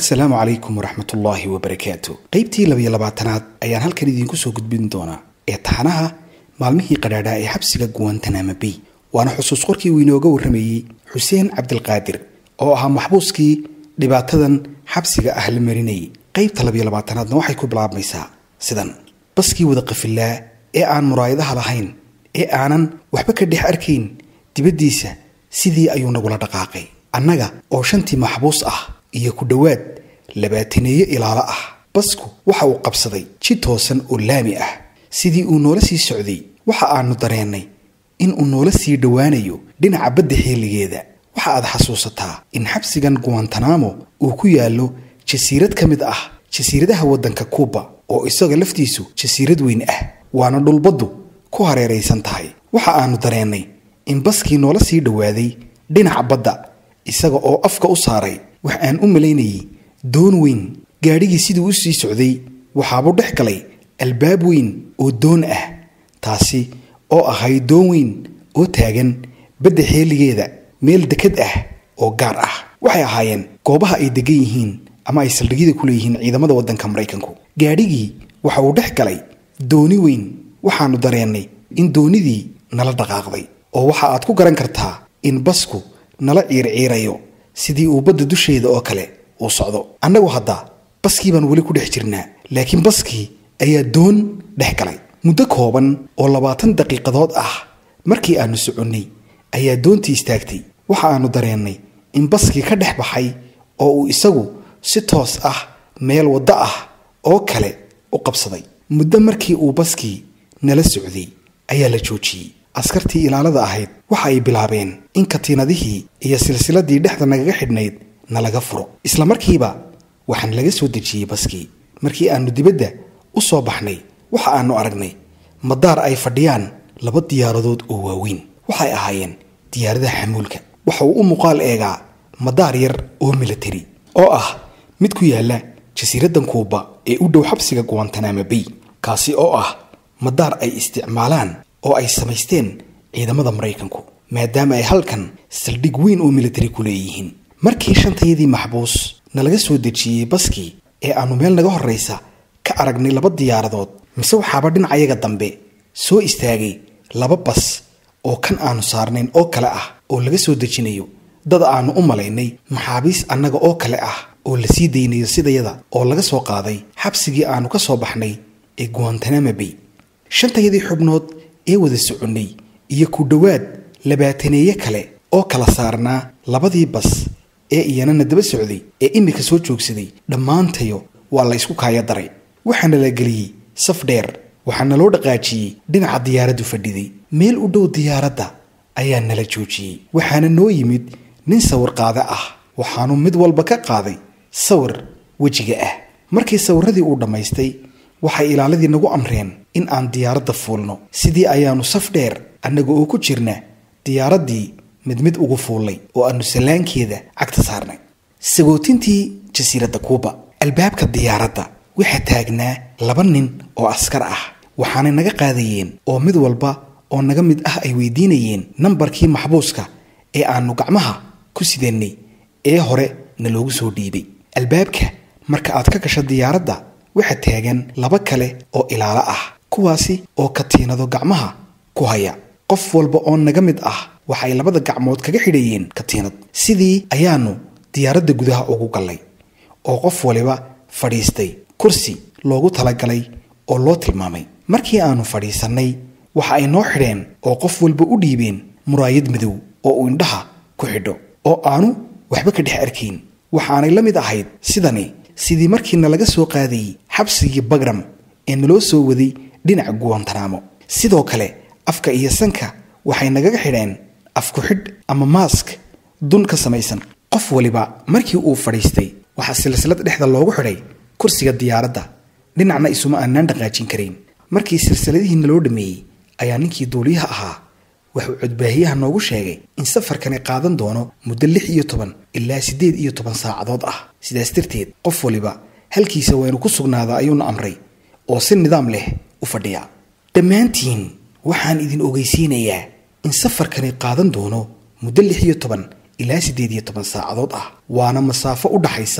assalaamu calaykum waraxmatullaahi wabarakaatu qaybtii labiyo labaatanaad ayaan halkan idiinku soo gudbin doonaa ee taxanaha maalmihii qadhaadhaa ee xabsiga guwantanama bay waana xusuus qorkii uu inooga warramayey xuseen cabdilqaadir oo ahaa maxbuuskii dhibaatadan xabsiga ah la marinayay qaybta labiyo labaatanaadna waxay ku bilaabmaysaa sidan baskii wada qafillaa ee aan muraayadaha lahayn ee aanan waxba ka dhex arkayn dibaddiisa sidii ayuu nagula dhaqaaqay annaga oo shantii maxbuus ah iyo ku dhowaad labaataneeyo ilaalo ah basku waxa uu qabsaday ji toosan oo laami ah sidii uu noola sii socday waxa aanu dareennay in uu noola sii dhowaanayo dhinaca badda xeeligeeda waxa aad xasuusataa in xabsigan guwantanamo uu ku yaallo jasiirad ka mid ah jasiiradaha waddanka kuuba oo isaga laftiisu jasiirad weyn ah waana dhulbaddu ku hareeraysan tahay waxa aanu dareennay in baskii noola sii dhowaaday dhinaca badda isaga oo afka u saaray wax aan u malaynayay doon weyn gaadhigii siduu u sii socday waxaabuu dhex galay albaab weyn oo doon ah taasi oo ahayd doon weyn oo taagan badda xeeligeeda meel dekad ah oo gaar ah waxay ahaayeen goobaha ay degan yihiin ama ay saldhigyada ku leeyihiin ciidamada waddanka maraykanku gaadhigii waxa uu dhex galay dooni weyn waxaannu dareennay in doonidii nala dhaqaaqday oo waxa aad ku garan kartaa in basku nala ciirciirayo sidii uu badda dusheeda oo kale uu socdo annagu hadda baskii baan weli ku dhex jirnaa laakiin baskii ayaa doon dhex galay muddo kooban oo labaatan daqiiqadood ah markii aannu soconnay ayaa doontii istaagtay waxa aannu dareennay in baskii ka dhex baxay oo uu isagu si toos ah meel waddo ah oo kale u qabsaday muddo markii uu baskii nala socday ayaa la joojiyey askartii ilaalada ahayd waxa ay bilaabeen in katiinadihii iyo silsiladii dhexda nagaga xidhnayd nalaga furo isla markiiba waxaan laga soo dejiyey baskii markii aannu dibadda u soo baxnay waxa aannu aragnay madaar ay fadhiyaan laba diyaaradood oo waaweyn waxay ahaayeen diyaaradaha xamuulka waxa uu u muuqaal eegaa madaar yar oo militari oo ah mid ku yaalla jasiiraddan kuuba ee u dhow xabsiga guwantanama bay kaasi oo ah madaar ay isticmaalaan oo ay samaysteen ciidamada maraykanku maadaama ay halkan saldhig weyn oo militari ku leeyihiin markii shantayadii maxbuus nalaga soo dejiyey baskii ee aannu meel naga horraysa ka aragnay laba diyaaradood mise waxaaba dhinacayaga dambe soo istaagay laba bas oo kan aannu saarnayn oo kale ah oo laga soo dejinayo dad aannu u malaynay maxaabiis annaga oo kale ah oo la sii daynayo sidayada oo laga soo qaaday xabsigii aannu ka soo baxnay ee guwantanama bay shantayadii xubnood ee wada soconnay iyo ku dhowaad labaataneeye kale oo kala saarnaa labadii bas ee iyanana daba socday ee iminka soo joogsaday dhammaantayo waa la ysku kaaya daray waxaana la geliyey saf dheer waxaana loo dhaqaajiyey dhinaca diyaaraddu fadhiday meel u dhow diyaaradda ayaa nala joojiyey waxaana noo yimid nin sawir qaade ah waxaanu mid walba ka qaaday sawir wejiga ah markii sawirradii uu dhammaystay waxay ilaaladii nagu amreen in aan diyaaradda fuulno sidii ayaannu saf dheer annaga oo ku jirna diyaaraddii mid mid ugu fuullay oo aannu sallaankeeda cagta saarnay sagootintii jasiiradda kuuba albaabka diyaaradda waxaa taagnaa laba nin oo askar ah waxaanay naga qaadayeen oo mid walba oo naga mid ah ay weydiinayeen nambarkii maxbuuska ee aannu gacmaha ku sidannay ee hore na loogu soo dhiibay albaabka marka aad ka gasho diyaaradda waxaa taagan laba kale oo ilaalo ah kuwaasi oo katiinado gacmaha ku haya qof walba oo naga mid ah waxay labada gacmood kaga xidhayeen katiinad sidii ayaannu diyaaradda gudaha ugu gallay oo qof waliba fadhiistay kursi loogu talagalay oo loo tilmaamay markii aannu fadhiisannay waxa ay noo xidheen oo qof walba u dhiibeen muraayad madow oo uu indhaha ku xidho oo aanu waxba ka dhex arkayn waxaanay la mid ahayd sidani sidii markii nalaga soo qaadayey xabsigii bagram ee naloo soo waday dhinaca guwantanaamo sidoo kale afka iyo sanka waxay nagaga xidheen afku xidh ama maask dun ka samaysan qof waliba markii uu fadhiistay waxaa silsilad dhexda loogu xidhay kursiga diyaaradda dhinacna isuma aanaan dhaqaajin karayn markii silsiladihii naloo dhammeeyey ayaa ninkii duuliyaha ahaa wuxuu codbaahiyaha noogu sheegay in safarkani qaadan doono muddo lix iyo toban ilaa siddeed iyo toban saacadood ah sidaas darteed qof waliba halkiisa waynu ku sugnaadaa ayuuna amray oo si nidaam leh u fadhiya dhammaantiin waxaan idin ogeysiinayaa in safarkani qaadan doono muddo lix iyo toban ilaa siddeed iyo toban saacadood ah waana masaafo u dhaxaysa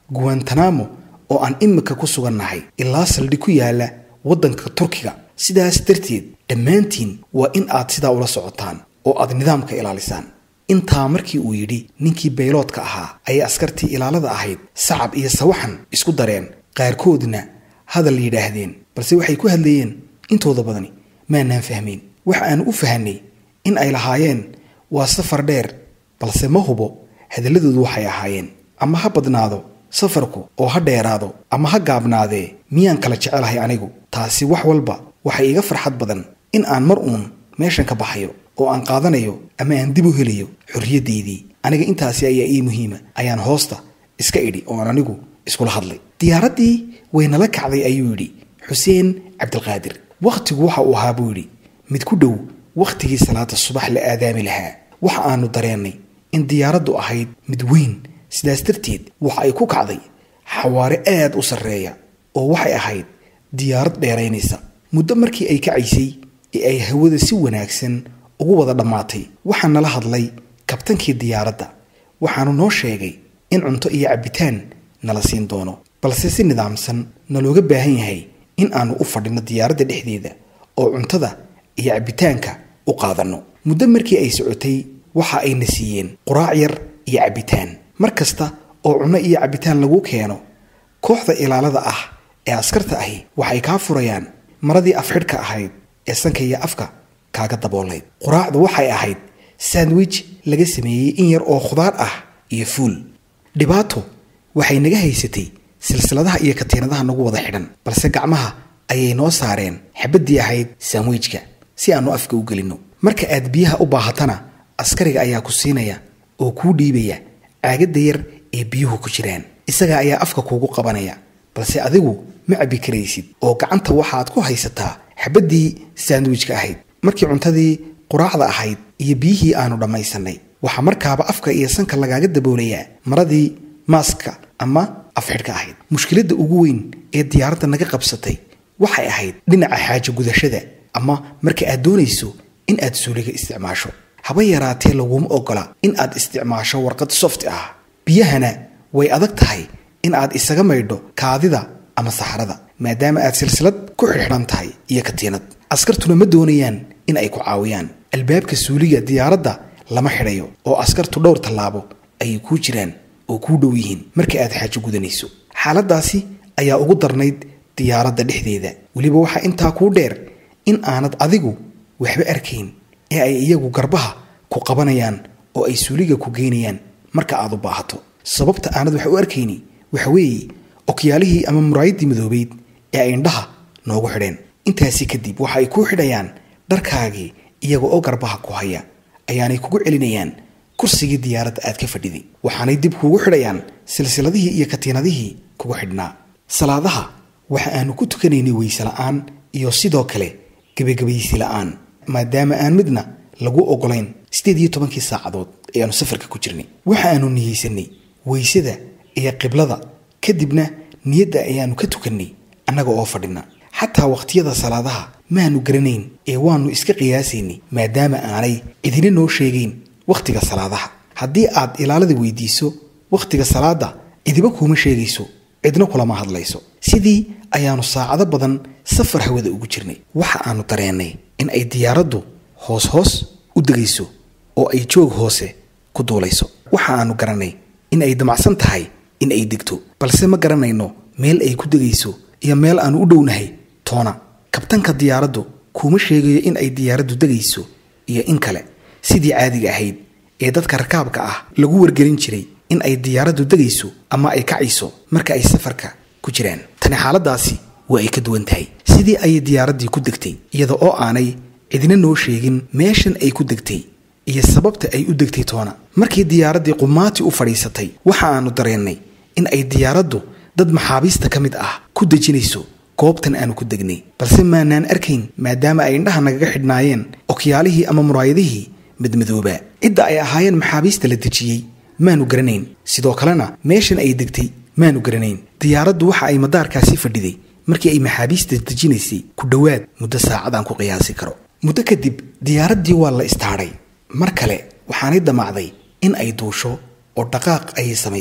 guwantanamo oo aan imika ku sugannahay ilaa saldhig ku yaala waddanka turkiga sidaas darteed dhammaantiin waa in aad sidaa ula socotaan oo aad nidaamka ilaalisaan intaa markii uu yidhi ninkii bayloodka ahaa ayay askartii ilaalada ahayd sacab iyo sawaxan isku dareen qaarkoodna hadal yidhaahdeen balse waxay ku hadlayeen intooda badani maanaan fahmayn waxa aanu u fahanay in ay lahaayeen waa safar dheer balse ma hubo hadalladoodu waxay ahaayeen ama ha badnaado safarku oo ha dheeraado ama ha gaabnaadee miyaan kala jecelahay anigu taasi wax walba waxay iga farxad badan in aan mar uun meeshan ka baxayo oo aan qaadanayo ama aan dib u helayo xorriyaddaydii aniga intaasi ayaa ii muhiima ayaan hoosta iska idhi oo aan anigu iskula hadlay diyaaraddii waynala kacday ayuu yidhi xuseen cabdilqaadir wakhtigu waxa uu ahaa buu yidhi mid ku dhow wakhtigii salaada subax la aadaami lahaa waxa aanu dareennay in diyaaraddu ahayd mid weyn sidaas darteed waxa ay ku kacday xawaare aad u sarreeya oo waxay ahayd diyaarad dheeraynaysa muddo markii ay kacaysay ee ay hawada si wanaagsan ugu wada dhammaatay waxaa nala hadlay kabtankii diyaaradda waxaanu noo sheegay in cunto iyo cabbitaan nala siin doono balse si nidaamsan nalooga baahan yahay in aanu u fadhino diyaaradda dhexdeeda oo cuntada iyo cabbitaanka u qaadanno muddo markii ay socotay waxa ayna siiyeen quraac yar iyo cabbitaan mar kasta oo cunno iyo cabbitaan lagu keeno kooxda ilaalada ah ee askarta ahi waxay kaa furayaan maradii afxidhka ahayd ee sanka iyo afka kaaga daboolayd quraacdu waxay ahayd sandwich laga sameeyey in yar oo khudaar ah iyo fuul dhibaato waxay naga haysatay silsiladaha iyo katiinadaha nagu wada xidhan balse gacmaha ayay noo saareen xabaddii ahayd sandwijka si aanu afka u gelinno marka aad biyaha u baahatana askariga ayaa ku siinaya oo kuu dhiibaya caagadda yar ee biyuhu ku jiraan isaga ayaa afka kuugu qabanaya balse adigu ma cabbi karaysid oo gacanta waxaad ku haysataa xabaddii sandwijka ahayd markii cuntadii quraacda ahayd iyo biyihii aanu dhammaysannay waxaa markaaba afka iyo sanka lagaaga daboolayaa maradii maaska ama afxidhka ahayd mushkiladda ugu weyn ee diyaaradda naga qabsatay waxay ahayd dhinaca xaajo gudashada ama marka aad doonayso in aad suuliga isticmaasho haba yaraatee laguma ogola in aad isticmaasho warqad soft ah biyahana way adag tahay in aad isaga maydho kaadida ama saxarada maadaama aad silsilad ku xidhxidhan tahay iyo katiinad askartuna ma doonayaan in ay ku caawiyaan albaabka suuliga diyaaradda lama xidhayo oo askartu dhowr tallaabo ayay kuu jiraan oo kuu dhow yihiin marka aad xaajo gudanayso xaaladdaasi ayaa ugu darnayd diyaaradda dhexdeeda weliba waxaa intaa kuu dheer in aanad adigu waxba arkayn ee ay iyagu garbaha ku qabanayaan oo ay suuliga ku geynayaan marka aad u baahato sababta aanad wax u arkayni waxa weeye okyaalihii ama muraayaddii madoobeyd ee ay indhaha noogu xidheen intaasi kadib waxa ay kuu xidhayaan dharkaagii iyaga oo garbaha ku haya ayaanay kugu celinayaan kursigii diyaaradda aad ka fadhiday waxaanay dib kuugu xidhayaan silsiladihii iyo katiinadihii kugu xidhnaa salaadaha waxa aanu ku tukanaynay weyse la'aan iyo sidoo kale gebagabaysi la'aan maadaama aan midna lagu ogolayn siddeed iyo tobankii saacadood ee aanu safarka ku jirnay waxa aanu niyeysanay weysada iyo qiblada kadibna niyadda ayaanu ka tukannay annaga oo fadhina xataa wakhtiyada salaadaha maanu garanayn ee waannu iska qiyaasaynay maadaama aanay cidina noo sheegayn wakhtiga salaadaha haddii aad ilaalada weydiiso wakhtiga salaadda cidiba kuuma sheegayso cidna kulama hadlayso sidii ayaanu saacado badan safar hawada ugu jirnay waxa aanu dareennay in ay diyaaraddu hoos hoos u degayso oo ay joog hoose ku duulayso waxa aanu garanay in ay damacsan tahay in ay degto balse ma garanayno meel ay ku degayso iyo meel aanu u dhownahay toona kabtanka diyaaraddu kuuma sheegayo in ay diyaaraddu degayso iyo in kale sidii caadiga ahayd ee dadka rakaabka ah lagu wargelin jiray in ay diyaaraddu degayso ama ay kacayso marka ay safarka ku jiraan tani xaaladaasi waa ay ka duwan tahay sidii ayay diyaaraddii ku degtay iyada oo aanay cidina noo sheegin meeshan ay ku degtay iyo sababta ay u degtay toona markii diyaaraddii qumaati u fadhiisatay waxa aanu dareennay in ay diyaaraddu dad maxaabiista ka mid ah ku dejinayso goobtan aanu ku degnay balse maanaan arkayn maadaama ay indhaha nagaga xidhnaayeen okyaalihii ama muraayadihii madmadoobaa cidda ay ahaayeen maxaabiista la dejiyey maanu garanayn sidoo kalena meeshan ay degtay maanu garanayn diyaaraddu waxa ay madaarkaasi fadhiday markii ay maxaabiista dejinaysay ku dhowaad muddo saacadaan ku qiyaasi karo muddo kadib diyaaraddii waa la istaadhay mar kale waxaanay damacday in ay duusho oo dhaqaaq ayay samaysay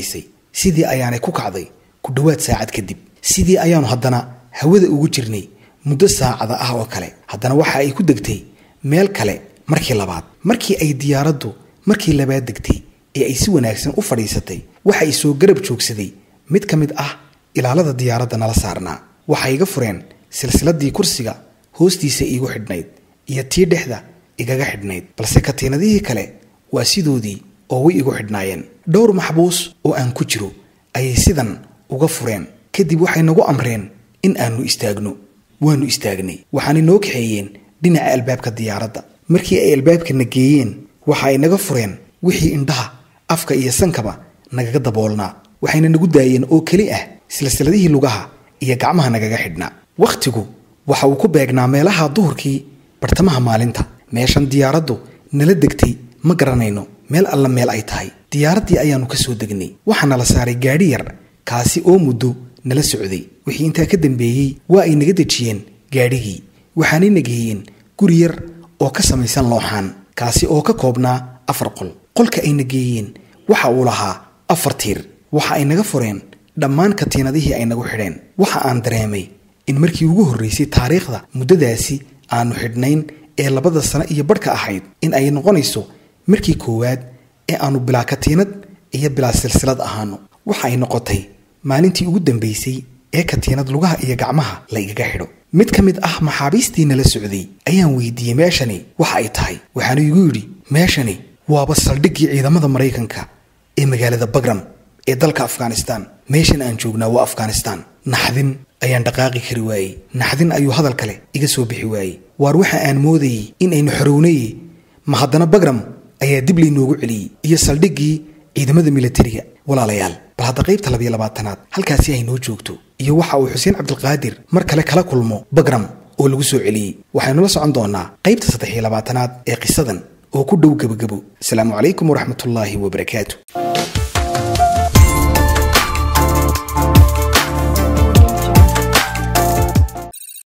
sidii ayaanay ku kacday ku dhowaad saacad kadib sidii ayaanu haddana hawada ugu jirnay muddo saacada ah oo kale haddana waxa ay ku degtay meel kale markii labaad markii ay diyaaraddu markii labaad degtay ee ay si wanaagsan u fadhiisatay waxa ay soo garab joogsaday mid ka mid ah ilaalada diyaaradda nala saarnaa waxay iga fureen silsiladii kursiga hoostiisa iigu xidhnayd iyo tii dhexda igaga xidhnayd balse katiinadihii kale waa sidoodii oo way igu xidhnaayeen dhowr maxbuus oo aan ku jiro ayay sidan uga fureen kadib waxay nagu amreen in aanu istaagno waannu istaagnay waxaanay noo kaxeeyeen dhinaca albaabka diyaaradda markii ay albaabkana geeyeen waxa ay naga fureen wixii indhaha afka iyo sankaba nagaga daboolnaa waxayna nagu daayeen oo keli ah silsiladihii lugaha iyo gacmaha nagaga xidhnaa wakhtigu waxa uu ku beegnaa meelaha duhurkii bartamaha maalinta meeshan diyaaraddu nala degtay ma garanayno meel alla meel ay tahay diyaaraddii ayaannu ka soo degnay waxaana la saaray gaadhi yar kaasi oo muddo nala socday wixii intaa ka dambeeyey waa ay naga dejiyeen gaadhigii waxaanay nageeyeen guri yar oo ka samaysan looxaan kaasi oo ka koobnaa afar qol qolka ay nageeyeen waxa uu lahaa afar tiir waxa ay naga fureen dhammaan katiinadihii ay nagu xidheen waxa aan dareemay in markii ugu horraysay taariikhda muddadaasi aanu xidhnayn ee labada sano iyo badhka ahayd in ay noqonayso markii koowaad ee aanu bilaa katiinad iyo bilaa silsilad ahaano waxa ay noqotay maalintii ugu dambaysay ee katiinad lugaha iyo gacmaha la igaga xidho mid ka mid ah maxaabiistii nala socday ayaan weydiiyey meeshani waxa ay tahay waxaanu igu yidhi meeshani waaba saldhiggii ciidamada maraykanka ee magaalada bagram ee dalka afghanistan meeshan aan joognaa waa afghanistan naxdin ayaan dhaqaaqi kari waayey naxdin ayuu hadal kale iga soo bixi waayey waar waxa aan moodayey in aynu xorownaye ma haddana bagram ayaa dib laynoogu celiyey iyo saldhiggii ciidamada milatariga walaalayaal bal hadda qaybta labiyo labaatanaad halkaasi ay noo joogto iyo waxa uu xuseen cabdilqaadir mar kale kala kulmo bagram oo lagu soo celiyey waxaynu la socon doonaa qaybta saddex iyo labaatanaad ee qisadan oo ku dhow gebagabo asalaamu calaykum waraxmatullaahi wabarakaatu